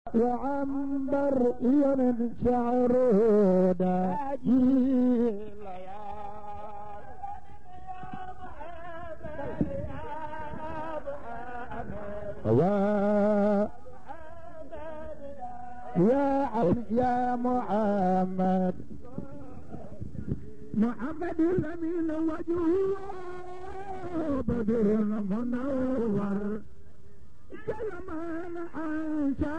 وعنبر يمن شعره داجي يا يا عين يا محمد محمد الأمين وجهه بدر منور كلمان عاشا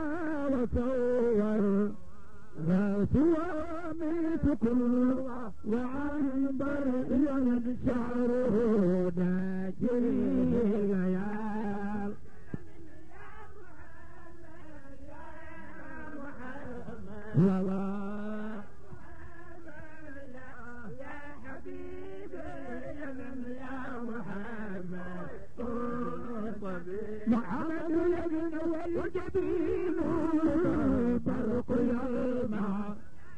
وصور راس وميت كل وعنبر يد شعره ناجي الليال لا لا يا حبيبي يا محمد محمد الذي والجبين برق يلمع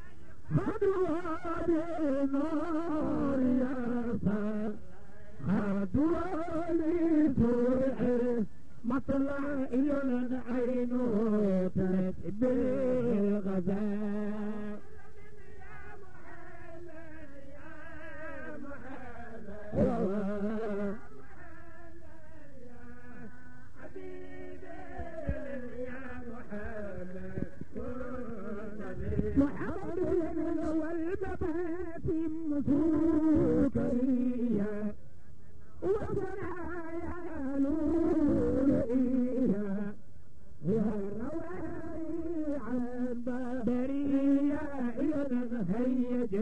خدوا بالنار يرفع خدوا لتوحي مطلع يلن عينه تتبع الغزال محمد والبابات مسوكية وصنعايا نورئية يا روائي عن برية إذا هيج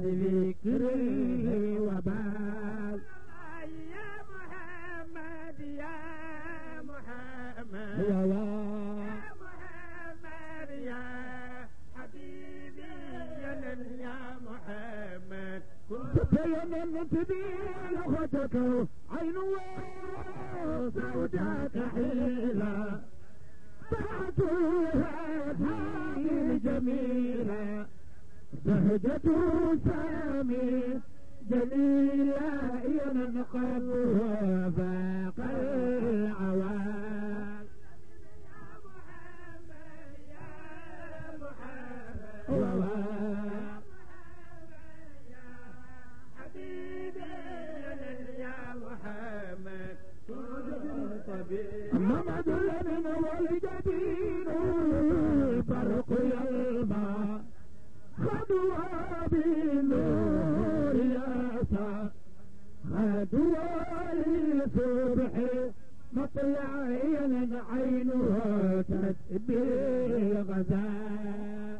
ذكري وبال يا محمد يا محمد يا يا محمد يا حبيبي يا نن- يا محمد تبين تبين اخوتك عين وسوداك حيلة بعتوها هذه جميلة زهجة سامي جميلة ينقضها فاق العوال والله حبيبي يا نن- يا محمد كن طبيب محمد الأمين والجديد البرق يلمع خدوا بالنور يسع خدوا للصبح مطلع ين عينه تتبي الغزال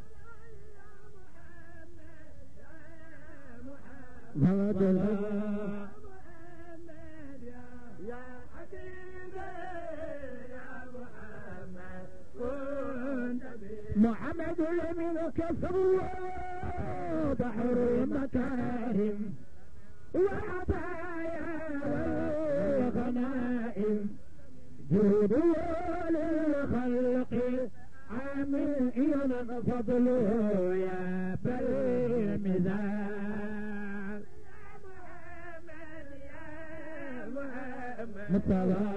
محمد الأمين محمد يا يا حبيبي يا محمد كن طبيب محمد اليمين كسوى بحر المكارم وعطايا والغنائم جود للخلق عامل إلى فضله يا بل المثال محمد يا محمد مصطفى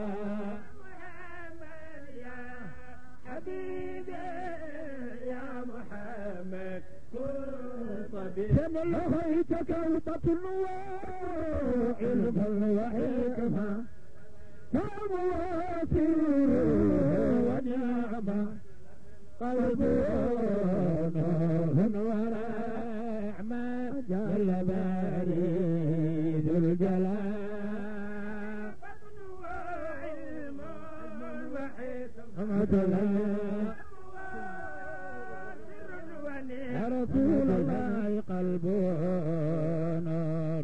محمد يا حبيبي يا محمد كن طبيب كم لهيتك وتطلوا علما وحكمة فمواسير ونعمة قلب نور ورحمة جل باري ذو الجلال فضل وعلم وحكمة حمد الله وسر يا ونعمة رسول الله قلبه نور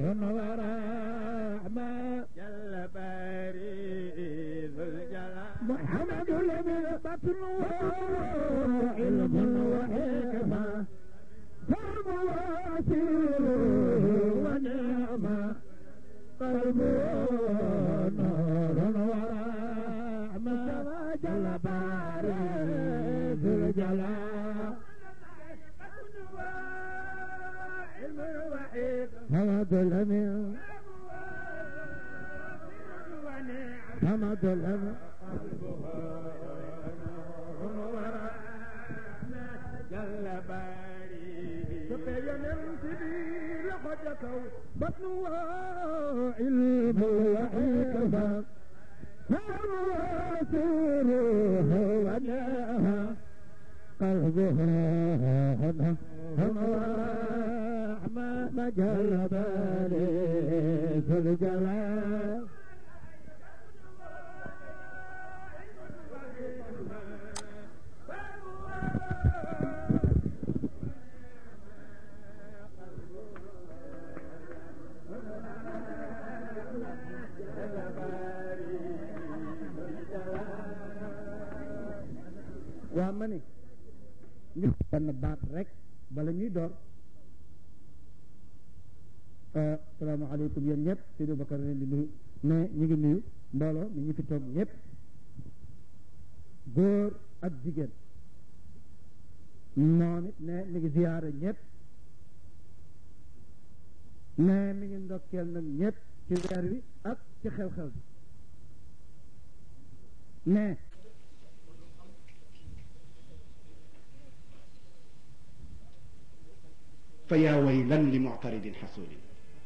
ورحمة جل باري ذو الجلال محمد الذي بطن علم وحكمة فهم واسير ونعمة قلب نور ورحمة جل باري ذو الجلال علم وحكمة حمد الأمين ونعمة حمد الأمين قلبها نور كو بطن وعلم وحكمة وسيره وداها قلبها هدى هم ما مجال بالي في الجلال waa ma ne ñu benn baat rek bala ñuy door salaamaaleykum yéen ñëpp Seydou Bakar leen di nuyu ne ñu ngi nuyu mbooloo mi ñu fi toog ñëpp góor ak jigéen moom it ne mi ngi ziyaara ñëpp ne mi ngi ndokkeel nag ñëpp ci weer wi ak ci xew-xew bi ne fa yaa waylan li muctaridin xasuulin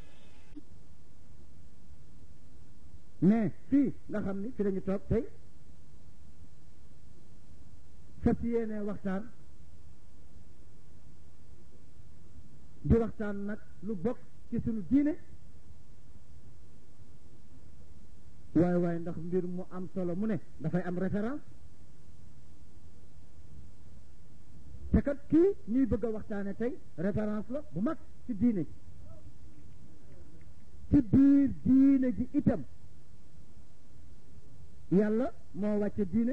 mais fii nga xam ni fi lañu toog tey fas yéene waxtaan di waxtaan nag lu bokk ci sunu diine waaye waaye ndax mbir mu am solo mu ne dafay am référence te kat kii ñuy bëgg a waxtaane tey référence la bu mag ci diine ji ci biir diine ji itam yàlla moo wàcce diine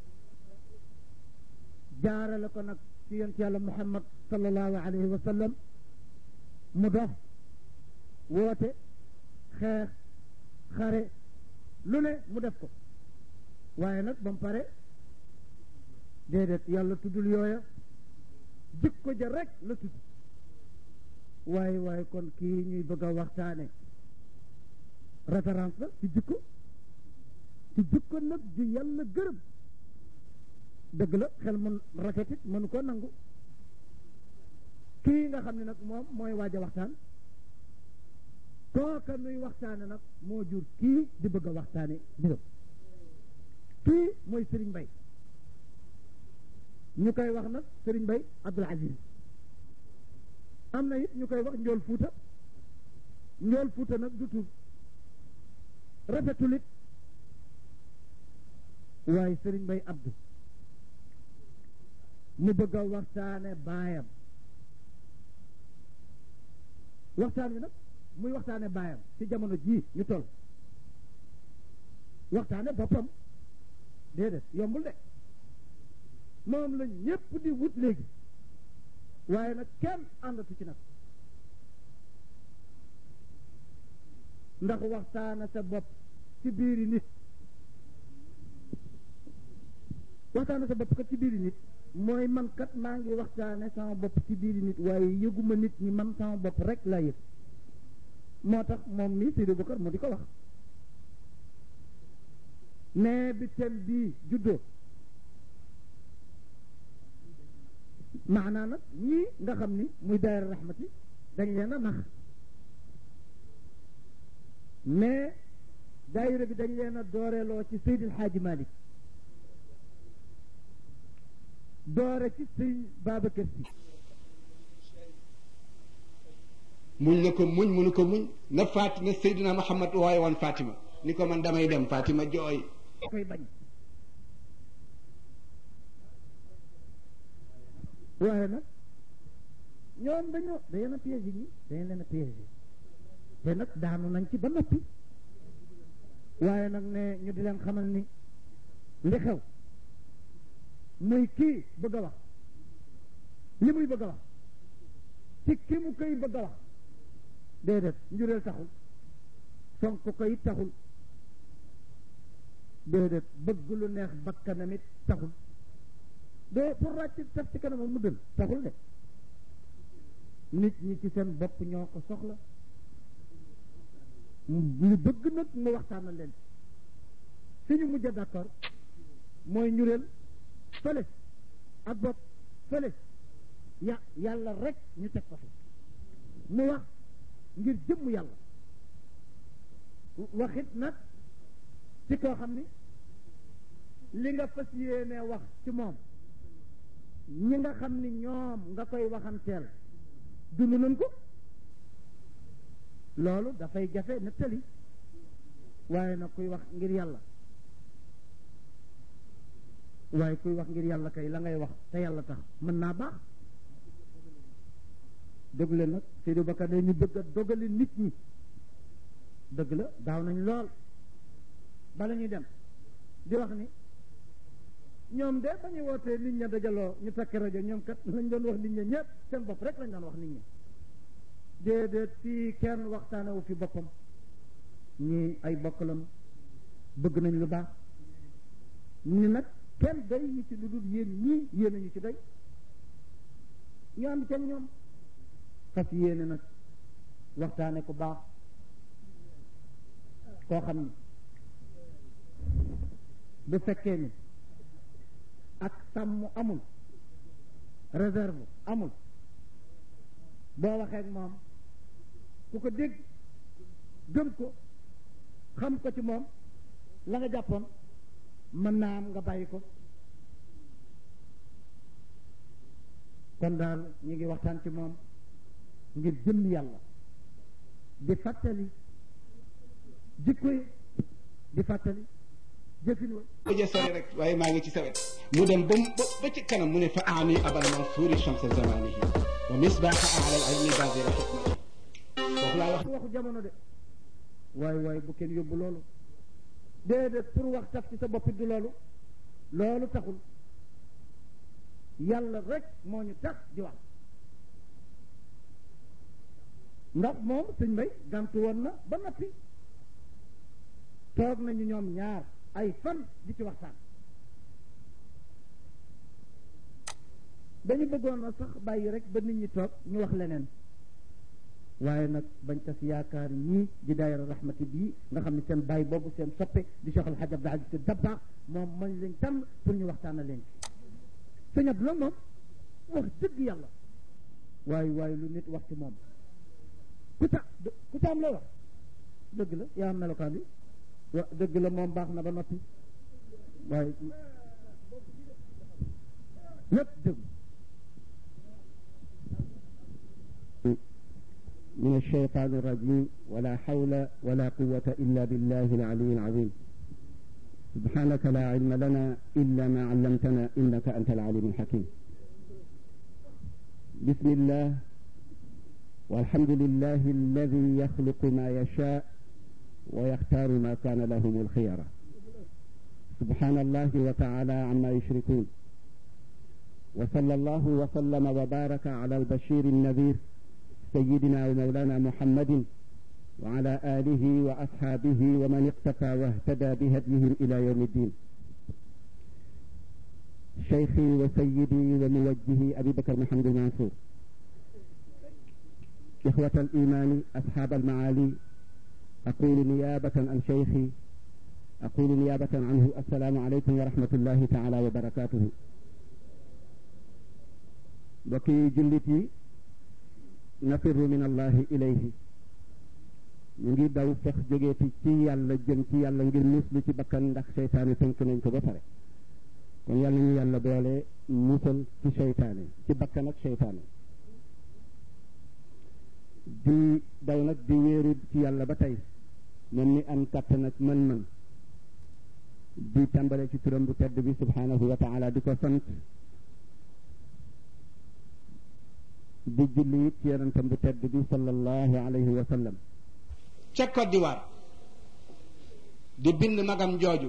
jaarale ko nag ci yonent yàlla muhammad sallallahu alayhi wa sallam mu dox woote xeex xare lu ne mu def ko waaye nag ba mu pare déedéet yàlla tuddul yooya jikko ja rek la tudd waaye waaye kon kii ñuy bëgg a waxtaane référence la ci jikko ci jikko nag ju yàlla gërëm dëgg la xel mun rafetit mënu ko nangu kii nga xam ne nag moom mooy waaj a waxtaan kooka nuy waxtaane nag moo jur kii di bëgg a waxtaane mbiram kii mooy Serigne Mbaye ñu koy wax nag Serigne Mbaye Abdoul Aziz am na it ñu koy wax njool fuuta njool fuuta nag du tur rafetulit waaye Serigne Mbaye Abdou mu bëgg a waxtaane baayam waxtaan wi nag muy waxtaane baayam ci jamono jii ñu toll waxtaane boppam déedéet yombul de moom la ñépp di wut léegi waaye nag kenn àndatu ci nag ndax waxtaana sa bopp ci biiri nit waxtaana sa bopp kat ci biiri nit mooy man kat maa ngi waxtaane sama bopp ci biiri nit waaye yëguma nit ñi man sama bopp rek laa yëg moo tax moom mii Seydou Bokar mu di ko wax mais bi thème bii juddoo maanaa nag ñii nga xam ni muy daayira rahmati dañ leen a nax mais daayira bi dañ leen a dooreeloo ci Seydil Hadji Malick doore ci sëñ Babacar Si muñ na ko muñ mënu ko muñ na faat na Seydina Muhammad waaye woon Fatima ni ko man damay dem Fatima jooy koy bañ waaye nag ñoom dañoo dañ leen a piégé ñi dañ leen a piégé te nag daanu nañ ci ba noppi waaye nag ne ñu di leen xamal ni li xew muy kii bëgg a wax li muy bëgg a wax ci ki mu koy bëgg a wax déedéet njureel taxul fonk ko it taxul déedéet bëgg lu neex bakkanam it taxul de pour ràcc taf ci kanamam mu dël taxul de nit ñi ci seen bopp ñoo ko soxla ñu bëgg nag mu waxtaanal leen fi ñu mujj a d'accord mooy ñureel fële ak bopp fële ya yàlla rek ñu teg ko fi mu wax ngir jëmm yàlla waxit nag ci koo xam ni li nga fas yéene wax ci moom ñi nga xam ni ñoom nga koy waxanteel dund nañ ko loolu dafay jafe nettali waaye nag kuy wax ngir yàlla waaye kuy wax ngir yàlla kay la ngay wax te yàlla tax mën naa baax dëgg la nag Seydou Bakar ne ñu bëgg a dogali nit ñi dëgg la daaw nañ lool bala ñuy dem di wax ni ñoom de ba ñu wootee nit ña dajaloo ñu takki rajo ñoom kat lañ doon wax nit ña ñëpp seen bopp rek lañ doon wax nit ñi déedéet fii kenn waxtaanewu fi boppam ñii ay bokkalam bëgg nañ lu baax ni nag kenn day ñu ci lu dul yéen ñii yéen ñu ci day ñu ànd ca ñoom fas yéene nag waxtaane ku baax koo xam ni bu fekkee ni ak sàmm amul réserve amul boo waxee ak moom ku ko dégg gëm ko xam ko ci moom la nga jàppoon mën naa am nga bàyyi ko kon daal ñu ngi waxtaan ci moom ngir jëm yàlla di fàttali jikko yi di fàttali jëfin wa bëjë sori rek waaye maa ngi ci sawet mu dem ba ba ci kanam mu ne fa aani abal mansuuri chamsa zamanihi wa misbaaxa ala al ilmi basira xikmati foofu laa wax waxu jamono de waay waay bu kenn yóbbu loolu déedéet pour wax taf ci sa bopp du loolu loolu taxul yàlla rek moo ñu tax di wax ndax moom sëñ mbay gàntu woon na ba noppi toog nañu ñoom ñaar ay fan di ci waxtaan dañu bëggoon na sax bàyyi rek ba nit ñi toog ñu wax leneen waaye nag bañ tas yaakaar ñii di daayira rahmati bii nga xam ne seen bàyyi boobu seen soppe di Cheikh Al Hadj Abdou Aziz Sy Dabakh moom mañ leen tànn pour ñu waxtaana leen ci sëñ Abdou la moom wax dëgg yàlla waaye waaye lu nit wax ci moom ku ta ku taam la wax dëgg la yaa am melokaan bi wa dëgg la moom baax na ba noppi waaye lépp dëgg من الشيطان الرجيم ولا حول ولا قوة إلا بالله العلي العظيم سبحانك لا علم لنا إلا ما علمتنا إنك أنت العليم الحكيم بسم الله والحمد لله الذي يخلق ما يشاء ويختار ما كان لهم الخيرة سبحان الله وتعالى عما يشركون وصلى الله وسلم وبارك على البشير النذير سيدنا ومولانا محمد وعلى آله وأصحابه ومن اقتفى واهتدى بهديهم إلى يوم الدين شيخي وسيدي وموجهي أبي بكر محمد المنصور إخوة الإيمان أصحاب المعالي أقول نيابة عن شيخي أقول نيابة عنه السلام عليكم ورحمة الله تعالى وبركاته بكي جلتي nafirru min allahi ilayhi ñu ngi daw fex jógeeti ci yàlla jëm ci yàlla ngir muslu ci bakkan ndax seytaane tënk nañ ko ba pare kon yàlla ñu yàlla boole musal ci seytaane ci bakkan ak seytaane di daw nag di wéeru ci yàlla ba tey moom mi am kàttan ak mën-mën di tàmbale ci turam bu tedd bi subhanahu wa taala di ko sant di julli it ci yonentam bu tedd bi sallallahu alayhi wa sallam ca Côte d'Ivoire di bind magam jooju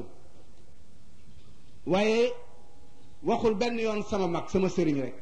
waaye waxul benn yoon sama mag sama sëriñ rek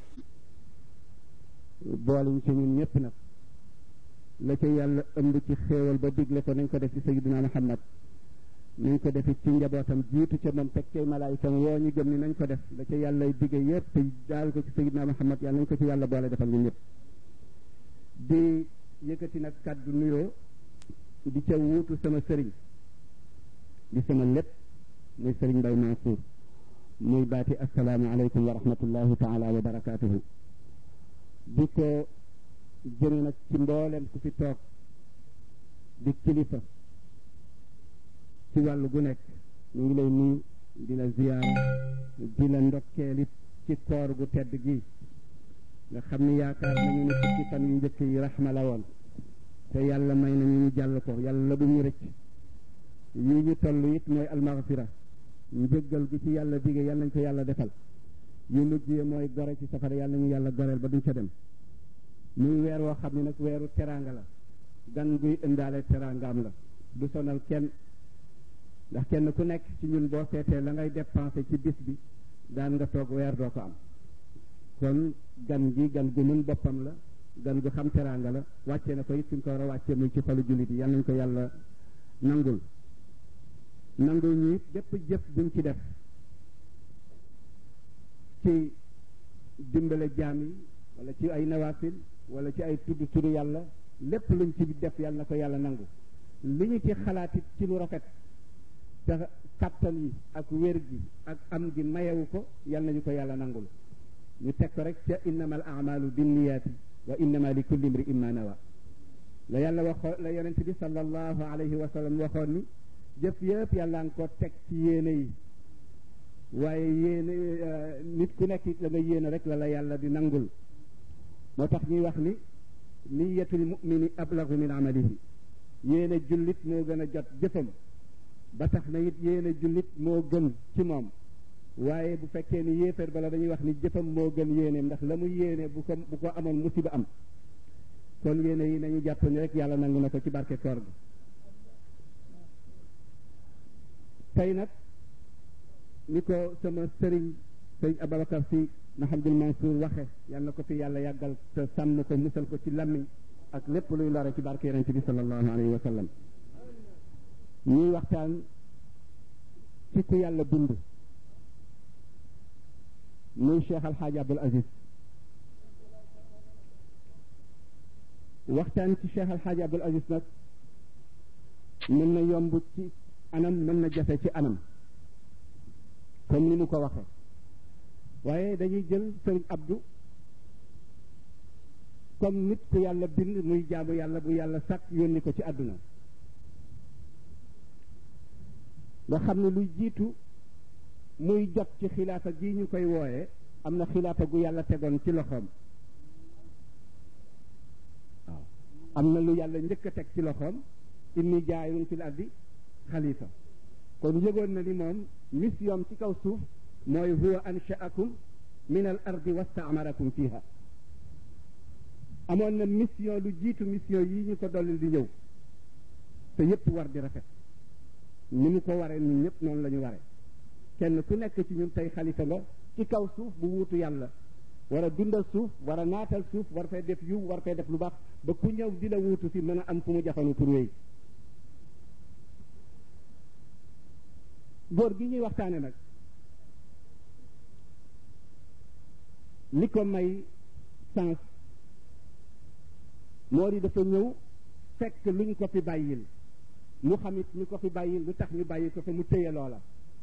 booliñ ci ñun ñëpp nag la ca yàlla ëmb ci xéewal ba digle ko nañ ko def ci sayyidina Muhammad nañ ko defi ci njabootam jiitu ca moom teg cay malaayikam woo ñu gëm ni nañ ko def la ca yàlla digge yëpp te daal ko ci sayyidina Muhammad yàlla nañ ko ci yàlla boole defal ñun ñëpp di yëkkati nag kàddu nuyoo di ca wuutu sama sëriñ di sama lépp muy sëriñ Mbay Mansour muy baati assalaamu aleykum wa rahmatullahi taala wa barakaatuhu di ko jëme nag ci mboolem ku fi toog di kilifa ci wàllu gu nekk ñu ngi lay nuyu di la ziyaara di la ndokkeelit ci koor gu tedd gi nga xam ni yaakaar nañu ne fukki fan yu njëkk yi raxma la woon te yàlla may nañu ñu jàll ko yàlla bu ñu rëcc yi ñu toll it mooy almaghfira njëggal gi ci yàlla dige yàlla nañ ko yàlla defal yu mujj yi mooy gore ci safara yàlla nañu yàlla goreel ba duñ ca dem muy weer woo xam ne nag weeru teraanga la gan guy indaale teraangaam la du sonal kenn ndax kenn ku nekk ci ñun boo seetee la ngay dépensé ci bis bi daan nga toog weer doo ko am kon gan gi gan gu mën boppam la gan gu xam teraanga la wàcce na ko it fi mu ko war a wàccee muy ci xolu jullit yi yal nañ ko yàlla nangul nangul ñu it bépp jëf buñ ci def ci dimbale jaam yi wala ci ay nawaafil wala ci ay tudd tudd yàlla lépp luñ ci def yàlla na ko yàlla nangu li ñu ci xalaat it ci lu rafet te kàttan yi ak wér gi ak am gi mayewu ko yàlla nañu ko yàlla nangul ñu teg ko rek ca innama al amalu binniyaati wa innama li kulli imri imma nawa la yàlla waxoon la yonent bi sallallahu alayhi wa sallam waxoon ni jëf yëpp yàlla nga ko teg ci yéene yi waaye yéene nit ku nekk la nga yéene rek la la yàlla di nangul moo tax ñuy wax ni niyatul mumini ablagu min amalihi yéene jullit moo gën a jot jëfam ba tax na it yéene jullit moo gën ci moom waaye bu fekkee ni yéeféer bala dañuy wax ni jëfam moo gën yéeneem ndax la mu yéene bu ko bu ko amoon musiba am kon yéene yi nañu jàpp ni rek yàlla nangu na ko ci barke koor gi tey nag ni ko sama sëriñ sëriñ Ababacar si Mahamadul Mansour waxe yal na ko fi yàlla yàggal te sàmm ko musal ko ci lammiñ ak lépp luy lore ci barke yonente bi sallallahu alayhi wa sallam ñuy waxtaan ci ku yàlla bind muy Cheikh Alxaaji Abdul Aziz waxtaan ci Cheikh Alxaaji Abdul Aziz nag mën na yomb ci anam mën na jafe ci anam comme ni mu ko waxe waaye dañuy jël sëriñ Abdou comme nit ku yàlla bind muy jaamu yàlla bu yàlla sàkk yónni ko ci àdduna nga xam ne luy jiitu muy jot ci xilaafa gi ñu koy wooye am na xilaafa gu yàlla tegoon ci loxoom waaw am na lu yàlla njëkk a teg ci loxoom inni jaayun fil ardi xalifa kon yëgoon na ni moom mission ci kaw suuf mooy huwa anshaakum min al ardi wastaamarakum fiha amoon na mission lu jiitu mission yi ñu ko dollil di ñëw te yépp war di rafet ni mu ko waree ñun ñëpp noonu la ñu waree kenn ku nekk ci ñun tey xalifa nga ci kaw suuf bu wuutu yàlla war a dundal suuf war a naatal suuf war fay def yiw war fay def lu baax ba ku ñëw di la wuutu si mën a am fu mu jafandu pour wéy góor gi ñuy waxtaane nag li ko may sens moo di dafa ñëw fekk luñ ko fi bàyyil mu xamit ñu ko fi bàyyil lu tax ñu bàyyi ko fi mu téye loola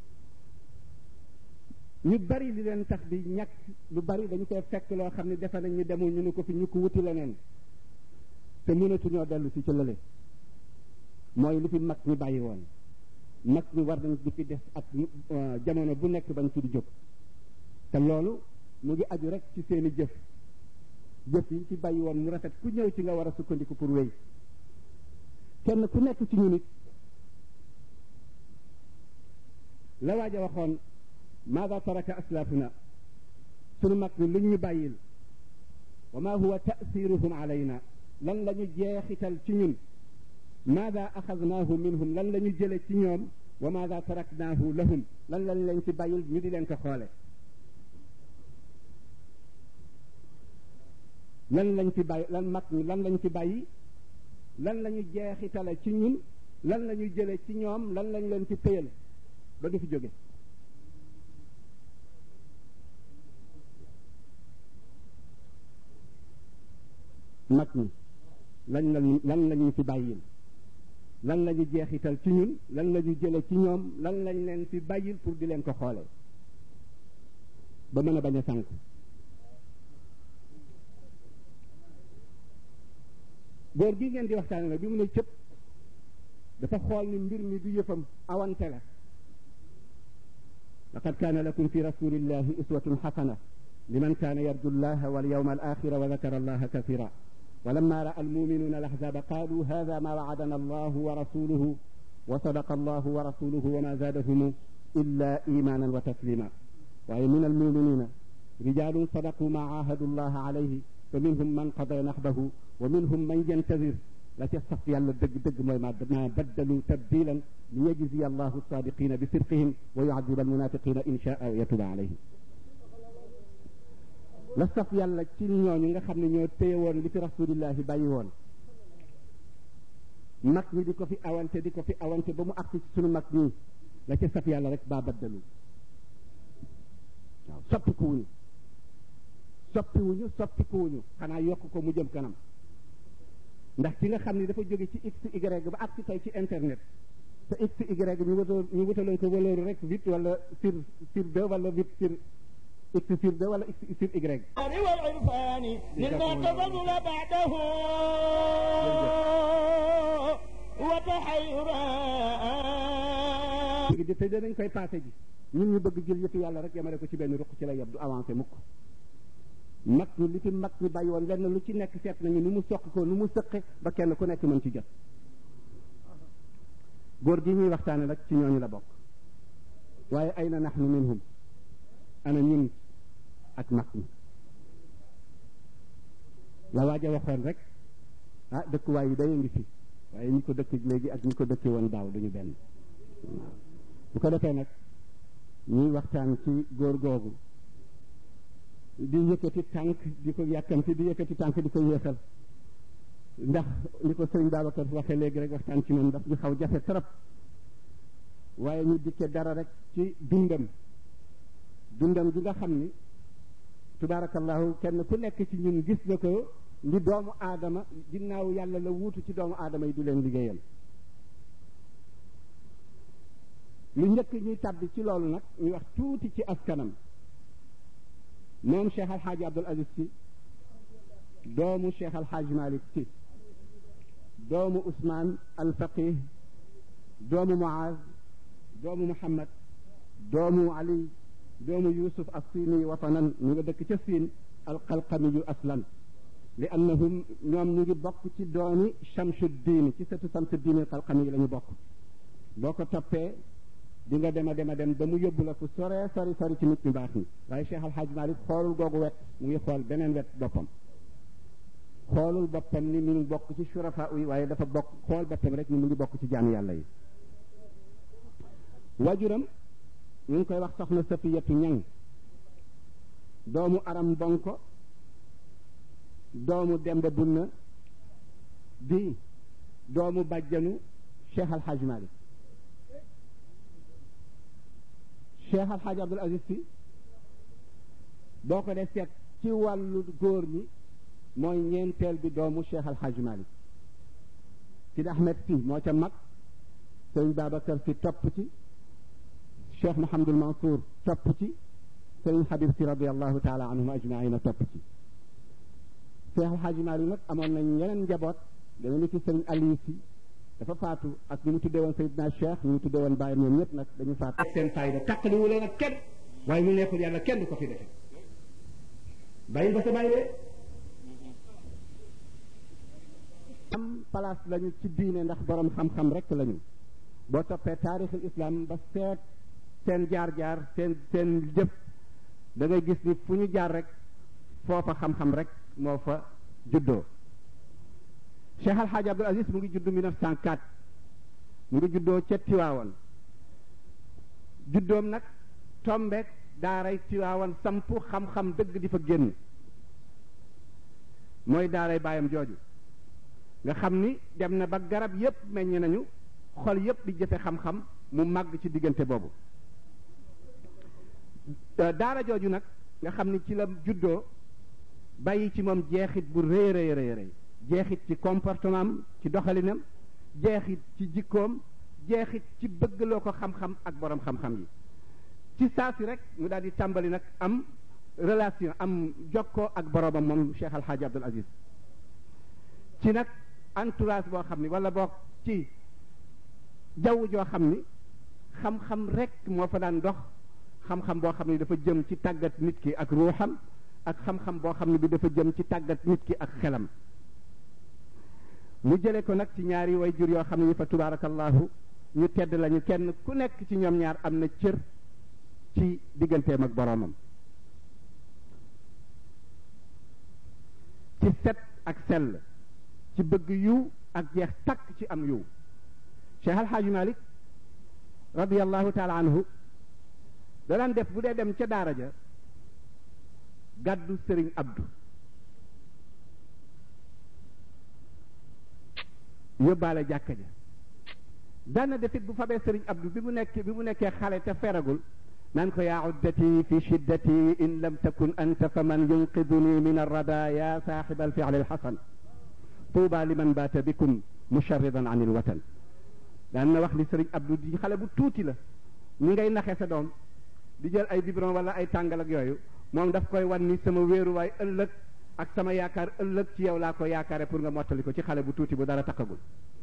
ñu bari li leen tax di ñàkk lu bari dañu koy fekk loo xam ne defe nañ ñu demul ñu ne ko fi ñu ko wuti leneen te mënatuñoo dellu si ci lële mooy lu fi mag ñi bàyyi woon mag ñi war nañ di fi des ak jamono bu nekk bañ ci di jóg te loolu mu ngi aju rek ci seeni jëf jëf yi ci bàyyi woon mu rafet ku ñëw ci nga war a sukkandiku pour wéy kenn ku nekk ci ñu nit la waaj a waxoon maada taraka aslafuna sunu mag ñi luñ ñu bàyyil wa ma huwa taasiruhum alayna lan la ñu jeexital ci ñun maada axadnaahu minhum lan la ñu jële ci ñoom wa maada taraknaahu lahum lan lañ leen ci bàyyil ñu di leen ko xoole lan lañ fi bàyyi lan mag ñi lan lañ fi bàyyi lan la ñu jeexitale ci ñun lan la ñu jële ci ñoom lan lañ leen fi téyal ba du fi jóge mag ñi lan lañu lan la ñu fi bàyyil lan la ñu jeexital ci ñun lan la ñu jële ci ñoom lan lañ leen fi bàyyil pour di leen ko xoole ba mën a bañ a sànk góor gi ngeen di waxtaane nag bi mu ne cëpp dafa xool ni mbir mi du yëfam awante la laqad kaana lakum fi rasulillahi uswatun xasana liman kaana yarju llaha walyawma alaxira wa dakara allaha kathira ولما رأى المؤمنون الأحزاب قالوا هذا ما وعدنا الله ورسوله وصدق الله ورسوله وما زادهم إلا إيمانا وتسليما وأي من المؤمنين رجال صدقوا ما عاهدوا الله عليه فمنهم من قضى نحبه ومنهم من ينتظر لا تصف يلا دق دق ما بدلوا تبديلا ليجزي الله الصادقين بصدقهم ويعذب المنافقين إن شاء ويتوب عليهم la saf yàlla ci ñooñu nga xam ne ñoo téye woon li fi rasulillahi bàyyi woon mag ñi di ko fi awante di ko fi awante ba mu agsi ci sunu mag ñi la ca saf yàlla rek baa baddalu waaw soppikuwuñu soppiwuñu soppikuwuñu xanaa yokk ko mu jëm kanam ndax ki nga xam ne dafa jóge ci x y ba agsi tey ci internet te x y ñu wutal ñu wutaloon ko valeur rek vite wala sur sur deux wala vite sur x sur deux wala x sur y والعرفان مما تفضل بعده وتحيرا léegi te danañ koy passé ji ñun ñu bëgg jël yëpp yàlla rek yamale ko ci benn ruq ci la yeb du avancé mukk mag ñi li fi mag ñi bàyyi woon lenn lu ci nekk seet nañu nu mu soq ko nu mu sëqe ba kenn ku nekk mën ci jot góor gi ñuy waxtaane nag ci ñooñu la bokk waaye ay na nahnu minhum ana ñun ak mag ñi la waaja waxoon rek ah dëkkuwaay yi day ngi fi waaye ñi ko dëkk léegi ak ñi ko dëkkee woon daaw duñu benn bu ko defee nag ñuy waxtaan ci góor googu di yëkkati tànk di ko yàkkamti di yëkkati tànk di ko yéexal ndax ni ko sëriñ Babacar waxee léegi rek waxtaan ci moom daf ñu xaw jafe trop waaye ñu dikke dara rek ci dundam dundam gi nga xam ni tubaarakallahu kenn ku nekk ci ñun gis na ko li doomu aadama ginnaaw yàlla la wuutu ci doomu aadama yi di leen liggéeyal lu njëkk ñuy tàbbi ci loolu nag ñu wax tuuti ci askanam moom Cheikh Alxaaji Abdul Aziz si doomu Cheikh Alxaaji Malik si doomu Ousmane Alfaqih doomu Muaz doomu Muhammad doomu Ali doomu Yusuf as-Sini watanan ñu nga dëkk ca Siin alqalqamiyu aslan li annahum ñoom ñu ngi bokk ci doomi Chamsuddin ci sëtu Chamsuddin alqalqami yi la ñu bokk boo ko toppee di nga dem a dem a dem ba mu yóbbu la fu sore sori sori ci nit ñu baax ñi waaye Cheikh Al Hadj Malick xoolul googu wet mu ngi xool beneen wet boppam xoolul boppam ni mi ngi bokk ci surafa yi waaye dafa bokk xool boppam rek ni mu ngi bokk ci jaam yàlla yi wajuram ñu ngi koy wax soxna Safiyatu Ñang doomu aram bonko doomu demba bunna di doomu bàjjanu Cheikh Al Hadj Malick Cheikh Al Hadj Abdul Aziz si boo ko dee seet ci wàllu góor ñi mooy ñeenteel bi doomu Cheikh Al Hadj Malick Sidi Ahmed si moo ca mag sëriñ Babacar si topp ci Cheikh Mouhamadul Mansour topp ci sëriñ Habib si radiallahu taala anhum ajmaina topp ci Cheikh Al Hadj Malick nag amoon nañ yeneen njaboot dama ni ci sëriñ Aliou si dafa faatu ak ñu mu tuddee woon Seydina Cheikh ñu mu tuddee woon Baye ñoom ñëpp nag dañu faatu. ak seen fayda taqaliwu leen ak kenn waaye mu neexul yàlla kenn du ko fi defe bàyyi ba sa bàyyi de am place lañu ci diine ndax borom xam-xam rek lañu boo toppee taarixul islam ba seet seen jaar-jaar seen seen jëf da ngay gis ni fu ñu jaar rek foofa xam-xam rek moo fa juddoo Cheikh Al Hadj Abdul Aziz mu ngi juddu 1904 mu ngi juddoo ca Tiwaawan juddoom nag tombeek daaray Tiwaawan sampu xam-xam dëgg di fa génn mooy daaray baayam jooju nga xam ni dem na ba garab yépp meññ nañu xol yépp di jëfe xam-xam mu màgg ci diggante boobu daara jooju nag nga xam ni ci la juddoo bàyyi ci moom jeexit bu rëy rëy rëy rëy jeexit ci comportement am ci doxalinam jeexit ci jikkoom jeexit ci bëggloo ko xam-xam ak borom xam-xam yi ci saa si rek mu daal di tàmbali nag am relation am jokkoo ak boromam moom Cheikh Al Hadj Abdul Aziz ci nag entourage boo xam ni wala boog ci jaww joo xam ni xam-xam rek moo fa daan dox xam-xam boo xam ni dafa jëm ci tàggat nit ki ak ruuxam ak xam-xam boo xam ne bi dafa jëm ci tàggat nit ki ak xelam mu jële ko nag ci ñaari way jur yoo xam ne fa tubaarakallahu ñu tedd lañu kenn ku nekk ci ñoom ñaar am na cër ci digganteem ak boroomam ci set ak sell ci bëgg yiw ak jeex takk ci am yiw Cheikh Alhaaji Malik radiallahu taala anhu da daan def bu dee dem ca daara ja gàddu sëriñ Abdou yóbbaale jàkka ja daana defit bu fabee sëriñ Abdou bi mu nekk bi mu nekkee xale te feragul naan ko yaa uddati fi shiddati in lam takun anta fa man yunqiduni min arrada ya saaxiba alfi'li alxasan tuuba liman baata bikum musharridan an ilwatan daan na wax li sëriñ Abdou di xale bu tuuti la ñi ngay naxe sa doom di jël ay biberon wala ay tàngal ak yooyu moom daf koy wan ni sama wéeruwaay ëllëg ak sama yaakaar ëllëg ci yow laa ko yaakaare pour nga mottali ko ci xale bu tuuti bu dara takkagul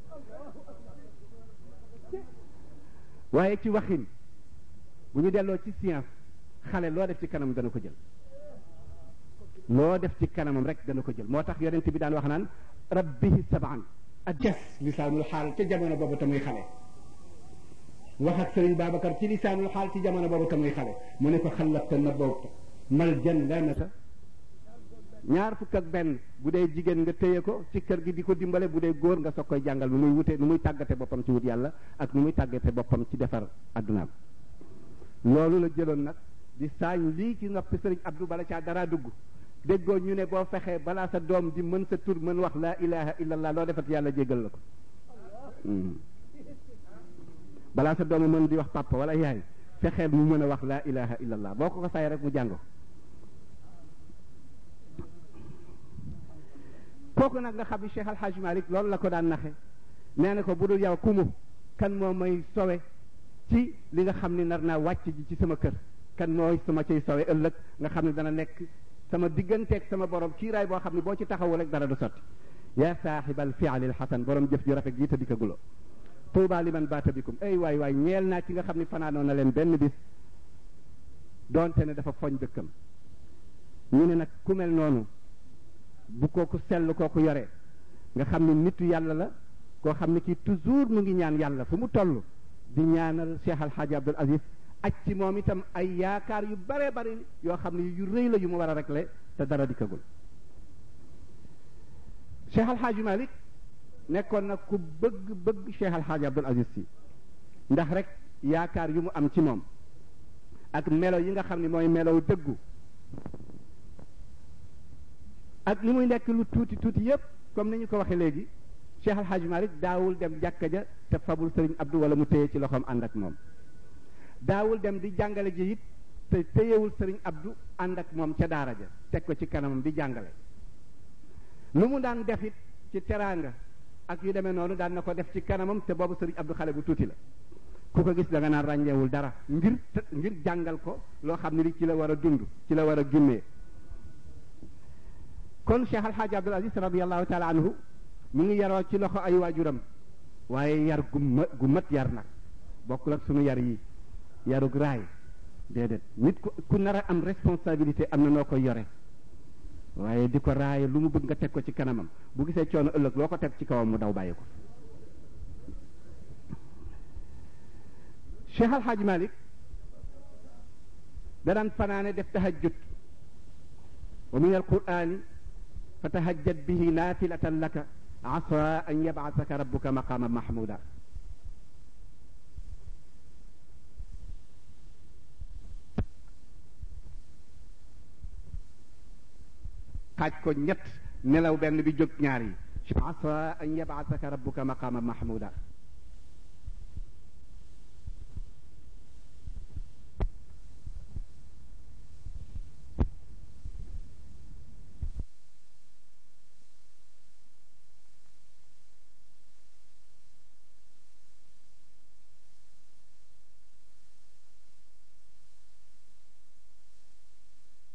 waaye ci waxin bu ñu delloo ci science xale loo def ci kanam dana ko jël loo def ci kanamam rek dana ko jël moo tax yonent bi daan wax naan rabbihi sab'an ak ges lisaanul xaal ca jamono boobu tamuy xale wax ak sëriñ Babacar ci lisaanul xaal ci jamono boobu tamuy xale mu ne ko xalabta na boobu mal jan lanata ñaar fukk ak benn bu dee jigéen nga téye ko ci kër gi di ko dimbale bu dee góor nga soog koy jàngal nu muy wute nu muy tàggate boppam ci wut yàlla ak nu muy tàggate boppam ci defar addunaam loolu la jëloon nag di saañ lii ci noppi sëriñ Abdou bala caa dara dugg déggoo ñu ne boo fexee balaa sa doom di mën sa tur mën wax laa ilaha illallah loo defat yàlla jéggal la ko balaa sa doom mën di wax papa wala yaay fexeel mu mën a wax laa ilaha illallah boo ko ko say rek mu jàng ko kooku nag nga xam ni Cheikh Alhaji Malick loolu la ko daan naxe nee na ko bu dul yow kumu kan moo may sowe ci li nga xam ni nar naa wàcc ji ci sama kër kan mooy sama cay sowe ëllëg nga xam ne dana nekk sama digganteeg sama borom kiiraay boo xam ne boo ci taxawul rek dara du sotti yaa saaxibal fi'lil xasan borom jëf ju rafet ji te di ko gulo tuuba liman baata bikum ay waay waay ñeel naa ci nga xam ne fanaanoon na leen benn bis doonte ne dafa foñ dëkkam ñu ne nag ku mel noonu bu kooku sell kooku yore nga xam ne nitu yàlla la koo xam ne kii toujours mu ngi ñaan yàlla fu mu toll di ñaanal Cheikh Alhaji Abdul Aziz aj ci moom itam ay yaakaar yu bare bari yoo xam ne yu rëy la yu mu war a régler te dara dikkagul Cheikh Alhaji Malick nekkoon na ku bëgg bëgg Cheikh Alhaji Abdul Aziz si ndax rek yaakaar yu mu am ci moom ak melo yi nga xam ne mooy melow dëggu ak li muy nekk lu tuuti tuuti yépp comme ni ñu ko waxee léegi Cheikh Alhaji Malick daawul dem jàkka ja te fabul sëriñ Abdou wala mu téye ci loxoom ànd ak moom daawul dem di jàngale ji it te téyewul sëriñ Abdou ànd ak moom ca daara ja teg ko ci kanamam di jàngale lu mu daan def it ci teraanga ak yu demee noonu daan na ko def ci kanamam te boobu sëriñ Abdou xale bu tuuti la ku ko gis da nga naan ràññeewul dara ngir ngir jàngal ko loo xam ne li ci la war a dund ci la war a gimmee kon Cheikh Alhaji Abdul Aziz radiallahu taala anhu mu ngi yaroo ci loxo ay waajuram waaye yar gu ma gu mat yar nag bokkul ak sunu yar yi yarug raay déedéet nit ku ku nar a am responsabilité am na noo koy yore waaye di ko raaye lu mu bëgg nga teg ko ci kanamam bu gisee coono ëllëg loo ko teg ci kawam mu daw bàyyi ko Cheikh Alhaji Malick da daan fanaane def tahajjud wa min alqurani fatahajjad bihi naafilatan laka asa an yab'athaka rabbuka maqaama mahmuda xaaj ko ñett nelaw benn bi jóg ñaar yi asa an yab'athaka rabbuka maqaama mahmuda